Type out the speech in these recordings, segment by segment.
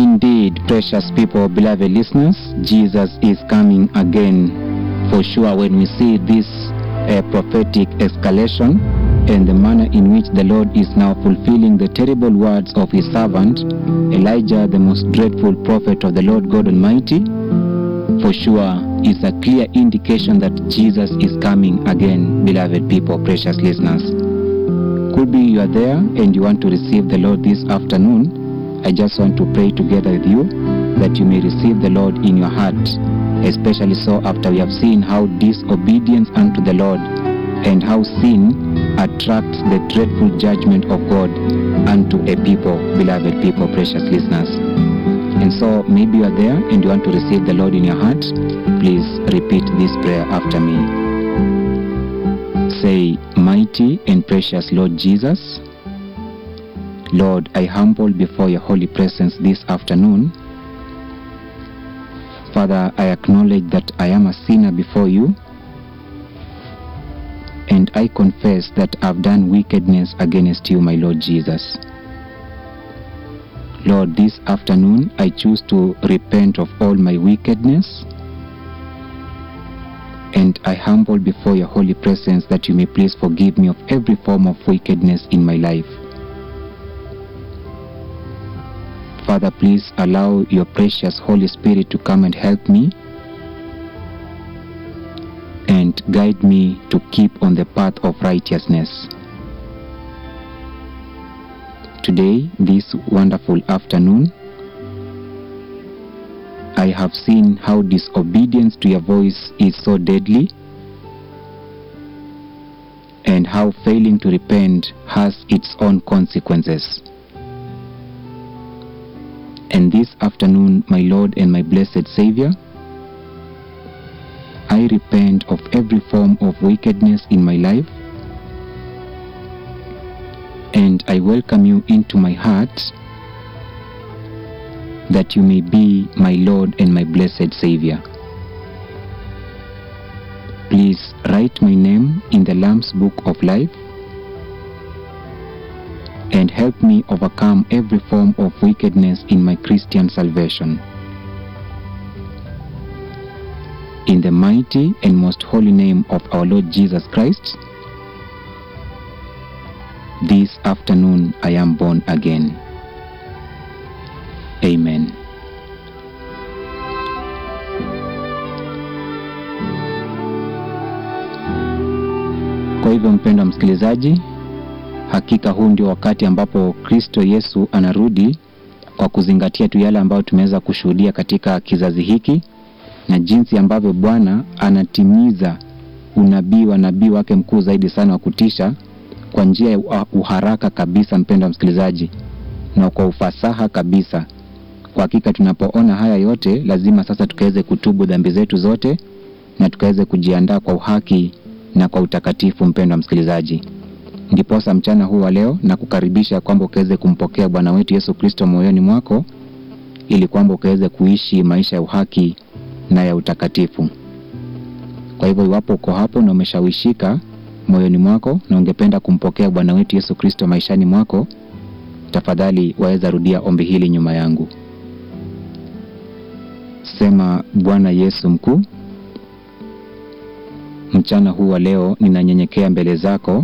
Indeed, precious people, beloved listeners, Jesus is coming again. For sure, when we see this uh, prophetic escalation and the manner in which the Lord is now fulfilling the terrible words of his servant, Elijah, the most dreadful prophet of the Lord God Almighty, for sure is a clear indication that Jesus is coming again, beloved people, precious listeners. Could be you are there and you want to receive the Lord this afternoon. I just want to pray together with you that you may receive the Lord in your heart, especially so after we have seen how disobedience unto the Lord and how sin attracts the dreadful judgment of God unto a people, beloved people, precious listeners. And so maybe you are there and you want to receive the Lord in your heart, please repeat this prayer after me. Say, Mighty and precious Lord Jesus, Lord, I humble before your holy presence this afternoon. Father, I acknowledge that I am a sinner before you, and I confess that I've done wickedness against you, my Lord Jesus. Lord, this afternoon I choose to repent of all my wickedness, and I humble before your holy presence that you may please forgive me of every form of wickedness in my life. Father, please allow your precious Holy Spirit to come and help me and guide me to keep on the path of righteousness. Today, this wonderful afternoon, I have seen how disobedience to your voice is so deadly and how failing to repent has its own consequences. And this afternoon, my Lord and my blessed Savior, I repent of every form of wickedness in my life and I welcome you into my heart that you may be my Lord and my blessed Savior. Please write my name in the Lamb's Book of Life and help me overcome every form of wickedness in my Christian salvation. In the mighty and most holy name of our Lord Jesus Christ, this afternoon I am born again. Amen. Kwa hivyo mpendwa msikilizaji, hakika huu ndio wakati ambapo Kristo Yesu anarudi kwa kuzingatia tu yale ambayo tumeweza kushuhudia katika kizazi hiki na jinsi ambavyo Bwana anatimiza unabii wa nabii wake mkuu zaidi sana wa kutisha kwa njia ya uharaka kabisa, mpendwa msikilizaji, na kwa ufasaha kabisa. Kwa hakika tunapoona haya yote, lazima sasa tukaweze kutubu dhambi zetu zote na tukaweze kujiandaa kwa uhaki na kwa utakatifu. Mpendwa msikilizaji, ndiposa mchana huu wa leo na kukaribisha kwamba ukaweze kumpokea Bwana wetu Yesu Kristo moyoni mwako, ili kwamba ukaweze kuishi maisha ya uhaki na ya utakatifu. Kwa hivyo, iwapo uko hapo na umeshawishika moyoni mwako na ungependa kumpokea Bwana wetu Yesu Kristo maishani mwako, tafadhali waweza rudia ombi hili nyuma yangu. Sema: Bwana Yesu mkuu, mchana huu wa leo ninanyenyekea mbele zako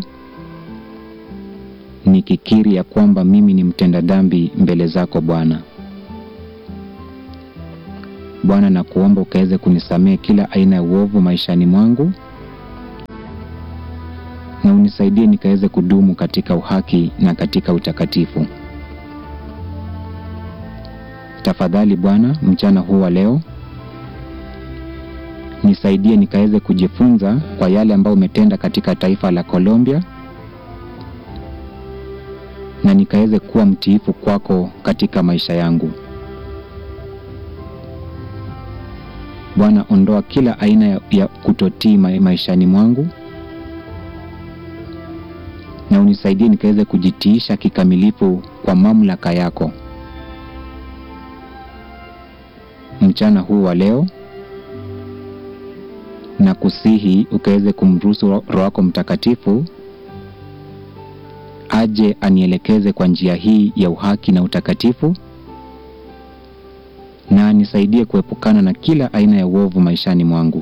nikikiri ya kwamba mimi ni mtenda dhambi mbele zako Bwana. Bwana, nakuomba ukaweze kunisamehe kila aina ya uovu maishani mwangu na unisaidie nikaweze kudumu katika uhaki na katika utakatifu. Tafadhali Bwana, mchana huu wa leo nisaidie nikaweze kujifunza kwa yale ambayo umetenda katika taifa la Colombia na nikaweze kuwa mtiifu kwako katika maisha yangu. Bwana, ondoa kila aina ya, ya kutotii maishani mwangu na unisaidie nikaweze kujitiisha kikamilifu kwa mamlaka yako. Mchana huu wa leo na kusihi ukaweze kumruhusu Roho wako Mtakatifu aje anielekeze kwa njia hii ya uhaki na utakatifu, na anisaidie kuepukana na kila aina ya uovu maishani mwangu.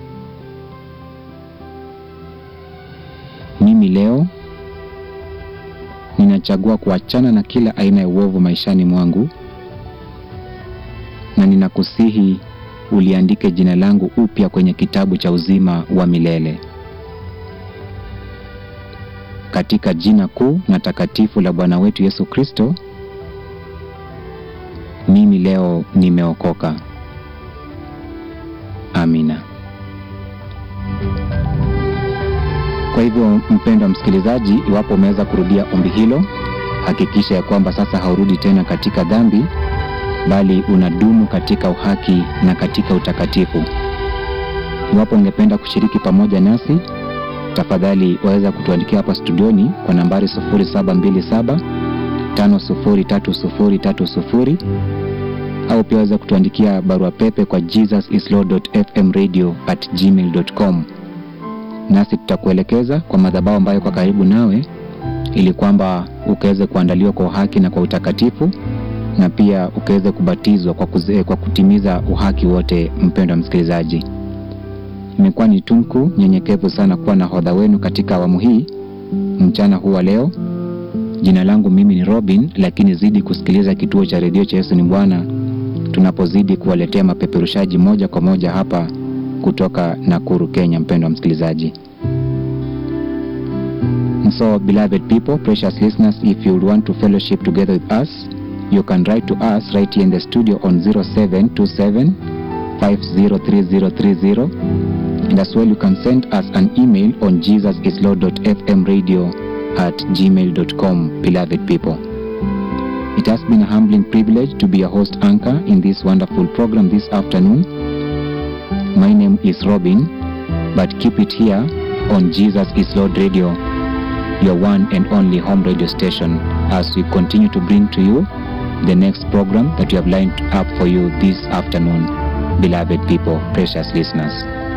Mimi leo ninachagua kuachana na kila aina ya uovu maishani mwangu, na ninakusihi uliandike jina langu upya kwenye kitabu cha uzima wa milele. Katika jina kuu na takatifu la Bwana wetu Yesu Kristo, mimi leo nimeokoka. Amina. Kwa hivyo, mpendwa msikilizaji, iwapo umeweza kurudia ombi hilo, hakikisha ya kwamba sasa haurudi tena katika dhambi, bali unadumu katika uhaki na katika utakatifu. Iwapo ungependa kushiriki pamoja nasi, tafadhali waweza kutuandikia hapa studioni kwa nambari 0727 503030 au pia waweza kutuandikia barua pepe kwa jesusislord.fmradio@gmail.com, nasi tutakuelekeza kwa madhabahu ambayo kwa karibu nawe, ili kwamba ukaweze kuandaliwa kwa uhaki na kwa utakatifu, na pia ukaweze kubatizwa kwa, kuze, kwa kutimiza uhaki wote. Mpendwa msikilizaji, imekuwa ni tunku nyenyekevu sana kuwa na hodha wenu katika awamu hii mchana huu wa leo. Jina langu mimi ni Robin, lakini zidi kusikiliza kituo cha redio cha Yesu ni Bwana tunapozidi kuwaletea mapeperushaji moja kwa moja hapa kutoka Nakuru, Kenya. Mpendwa msikilizaji, so beloved people, precious listeners, if you want to fellowship together with us you can write to us right here in the studio on 0727 503030 and as well you can send us an email on jesusislord.fmradio at gmail.com beloved people it has been a humbling privilege to be a host anchor in this wonderful program this afternoon my name is Robin but keep it here on Jesus is Lord Radio your one and only home radio station as we continue to bring to you the next program that we have lined up for you this afternoon beloved people precious listeners